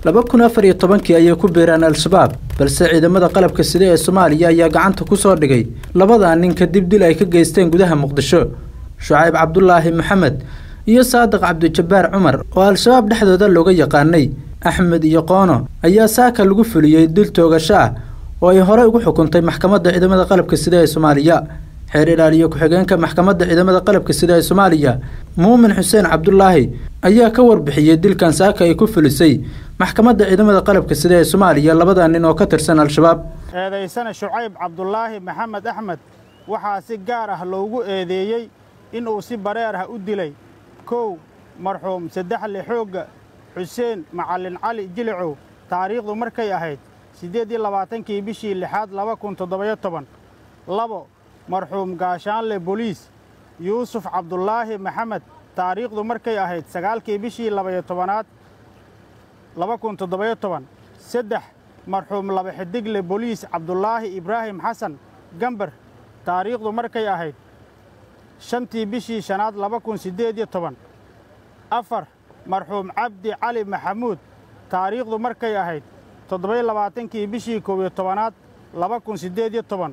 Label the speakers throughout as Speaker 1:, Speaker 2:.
Speaker 1: laba kun afar iyo tobankii ayay ku biiraan al-shabaab balse ciidamada qalabka sida ee soomaaliya ayaa gacanta ku soo dhigay labadaa nin kadib dil ay ka geysteen gudaha muqdisho shucayb cabdulaahi maxamed iyo saadiq cabdijabbaar cumar oo al-shabaab dhexdooda looga yaqaanay axmed iyo qoono ayaa saaka lagu fuliyey dil toogasho ah oo ay horey ugu xukuntay maxkamadda ciidamada qalabka sida ee soomaaliya xeer ilaaliyo ku-xigeenka maxkamadda ciidamada qalabka sida ee soomaaliya muumin xuseen cabdulaahi ayaa ka warbixiyey dilkan saaka ay ku fulisay maxkamadda ciidamada qalabka sida ee soomaaliya labada nin oo ka tirsan al-shabaab
Speaker 2: eedaysana shucayb cabdulaahi maxamed axmed waxaa si gaar ah loogu eedeeyey inuu si bareer ah u dilay kow marxuum saddexle xoogga xuseen macallin cali jilicow taariikhdu markay ahayd siddeed iyo labaatankii bishii lixaad laba kun toddobayo toban labo marxuum gaashaanle boliis yuusuf cabdulaahi maxamed taariikhdu markay ahayd sagaalkii bishii labayo tobanaad laba kun toddobayo toban saddex marxuum laba xidigle boliis cabdulaahi ibraahim xasan gambar taariikhdu markay ahayd shantii bishii shanaad laba kun siddeed iyo toban afar marxuum cabdi cali maxamuud taariikhdu markay ahayd toddobayo labaatankii bishii koob iyo tobanaad laba kun siddeed iyo toban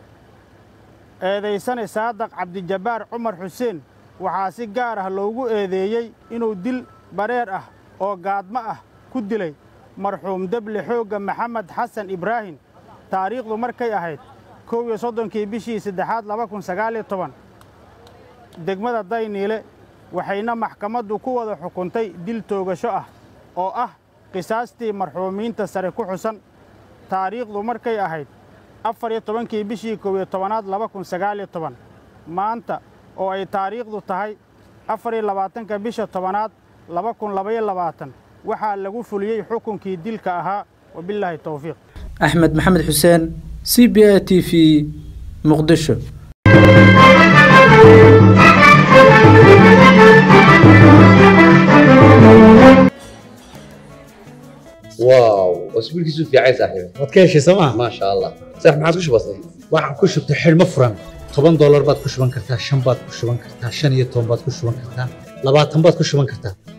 Speaker 2: eedaysane saadaq cabdijabbaar cumar xuseen waxaa si gaar ah loogu eedeeyey inuu dil bareer ah oo gaadmo ah ku dilay marxuum deble xoogga maxamed xasan ibraahim taariikhdu markay ahayd kow iyo soddonkii bishii saddexaad laba kun sagaaliyo toban degmada dayniile waxayna maxkamaddu ku wada xukuntay dil toogasho ah oo ah qisaastii marxuumiinta sare ku xusan taariikhdu markay ahayd afar iyo tobankii bishii koob iyo tobanaad laba kun sagaaliyo toban maanta oo ay taariikhdu tahay afar iyo labaatanka bisha tobanaad laba kun labaiyo labaatan waxaa lagu fuliyey xukunkii dilka ahaa wabilaahi towfiiq
Speaker 1: axmed maxamed xuseen c b a t v muqdisho
Speaker 3: واو اسبوعك في عين صاحبي
Speaker 4: waad ka heshay sooma
Speaker 3: ما شاء الله صح ما عادش بسيط
Speaker 4: waxaan ku shubtay xidhmo furan toban doolar baad ku shuban kartaa shan baad ku shuban kartaa shan iyo toban baad ku shuban kartaa labaatan baad ku shuban kartaa